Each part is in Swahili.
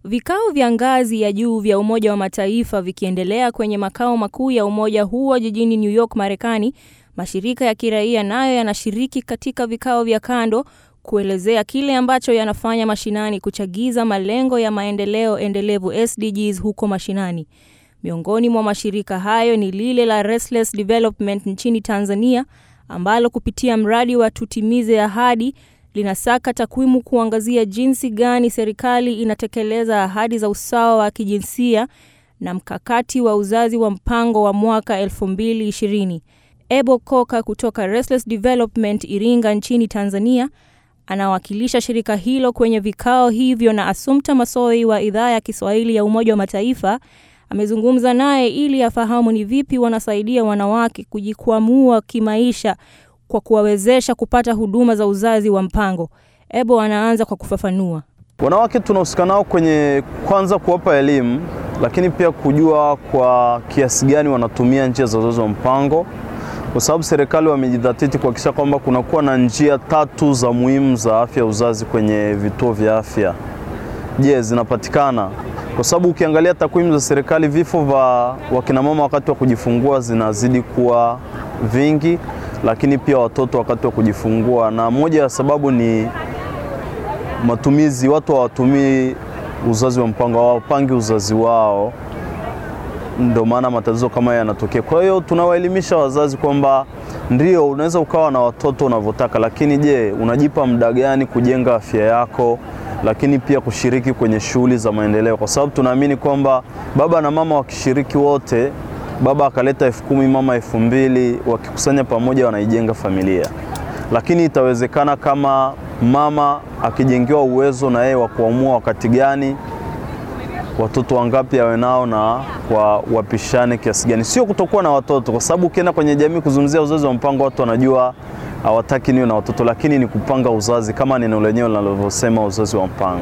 Vikao vya ngazi ya juu vya Umoja wa Mataifa vikiendelea kwenye makao makuu ya umoja huo jijini New York, Marekani, mashirika ya kiraia nayo yanashiriki katika vikao vya kando kuelezea kile ambacho yanafanya mashinani kuchagiza malengo ya maendeleo endelevu SDGs huko mashinani. Miongoni mwa mashirika hayo ni lile la Restless Development nchini Tanzania ambalo kupitia mradi wa Tutimize Ahadi linasaka takwimu kuangazia jinsi gani serikali inatekeleza ahadi za usawa wa kijinsia na mkakati wa uzazi wa mpango wa mwaka 2020. Ebo Koka kutoka Restless Development Iringa nchini Tanzania anawakilisha shirika hilo kwenye vikao hivyo, na Assumpta Massoi wa idhaa ya Kiswahili ya Umoja wa Mataifa amezungumza naye ili afahamu ni vipi wanasaidia wanawake kujikwamua kimaisha kwa kuwawezesha kupata huduma za uzazi wa mpango. Ebo anaanza kwa kufafanua. Wanawake tunahusika nao kwenye kwanza kuwapa elimu, lakini pia kujua kwa kiasi gani wanatumia njia za uzazi wa mpango, kwa sababu serikali wamejidhatiti kuhakikisha kwamba kunakuwa na njia tatu za muhimu za afya ya uzazi kwenye vituo vya afya. Je, zinapatikana? Kwa sababu ukiangalia takwimu za serikali, vifo vya wakinamama wakati wa kujifungua zinazidi kuwa vingi lakini pia watoto wakati wa kujifungua, na moja ya sababu ni matumizi. Watu hawatumii uzazi wa mpango, hawapangi uzazi wao, ndio maana matatizo kama haya yanatokea. Kwa hiyo tunawaelimisha wazazi kwamba ndio unaweza ukawa na watoto unavyotaka, lakini je, unajipa muda gani kujenga afya yako, lakini pia kushiriki kwenye shughuli za maendeleo, kwa sababu tunaamini kwamba baba na mama wakishiriki wote baba akaleta elfu kumi mama elfu mbili wakikusanya pamoja wanaijenga familia. Lakini itawezekana kama mama akijengewa uwezo na yeye wa kuamua wakati gani watoto wangapi awe nao na kwa wapishane kiasi gani, sio kutokuwa na watoto, kwa sababu ukienda kwenye jamii kuzungumzia uzazi wa mpango watu wanajua hawataki niwe na watoto, lakini ni kupanga uzazi kama neno lenyewe linalovyosema uzazi wa mpango.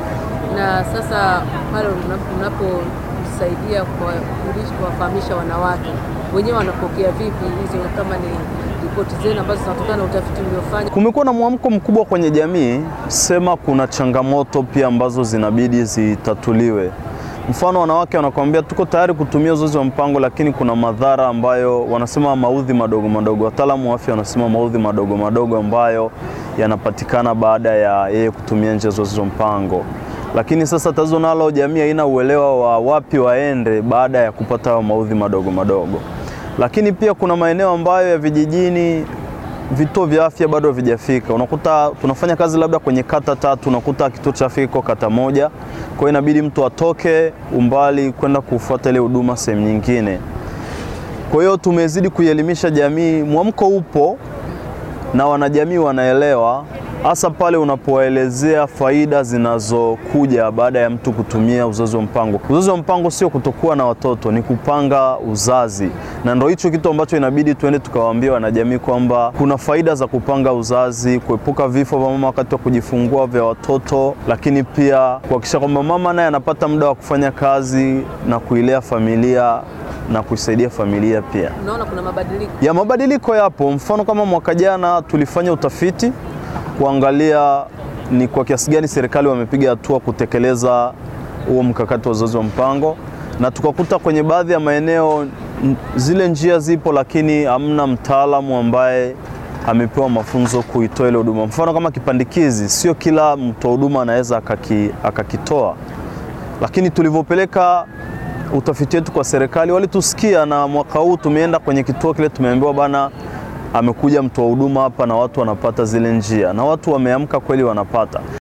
Na sasa pale unapo saidia kuwafahamisha wanawake wenyewe wanapokea vipi hizo, kama ni ripoti zenu ambazo zinatokana na utafiti mliofanya? Kumekuwa na mwamko mkubwa kwenye jamii, sema kuna changamoto pia ambazo zinabidi zitatuliwe. Mfano, wanawake wanakuambia tuko tayari kutumia uzazi wa mpango, lakini kuna madhara ambayo wanasema maudhi madogo madogo, wataalamu wa afya wanasema maudhi madogo madogo ambayo yanapatikana baada ya yeye kutumia njia za uzazi wa mpango lakini sasa tatizo nalo, jamii haina uelewa wa wapi waende baada ya kupata hayo maudhi madogo madogo. Lakini pia kuna maeneo ambayo ya vijijini vituo vya afya bado havijafika. Unakuta tunafanya kazi labda kwenye kata tatu, unakuta kituo cha afya kiko kata moja, kwa hiyo inabidi mtu atoke umbali kwenda kufuata ile huduma sehemu nyingine. Kwa hiyo tumezidi kuielimisha jamii, mwamko upo na wanajamii wanaelewa hasa pale unapowaelezea faida zinazokuja baada ya mtu kutumia uzazi wa mpango. Uzazi wa mpango sio kutokuwa na watoto, ni kupanga uzazi, na ndio hicho kitu ambacho inabidi tuende tukawaambia wanajamii kwamba kuna faida za kupanga uzazi, kuepuka vifo vya mama wakati wa kujifungua vya watoto, lakini pia kuhakikisha kwamba mama naye anapata muda wa kufanya kazi na kuilea familia na kuisaidia familia pia. Unaona kuna mabadiliko ya mabadiliko yapo. Mfano kama mwaka jana tulifanya utafiti kuangalia ni kwa kiasi gani serikali wamepiga hatua kutekeleza huo mkakati wa uzazi wa mpango, na tukakuta kwenye baadhi ya maeneo zile njia zipo, lakini hamna mtaalamu ambaye amepewa mafunzo kuitoa ile huduma. Mfano kama kipandikizi, sio kila mtoa huduma anaweza akaki, akakitoa, lakini tulivyopeleka utafiti wetu kwa serikali walitusikia, na mwaka huu tumeenda kwenye kituo kile, tumeambiwa bana amekuja mtoa huduma hapa na watu wanapata zile njia, na watu wameamka kweli, wanapata.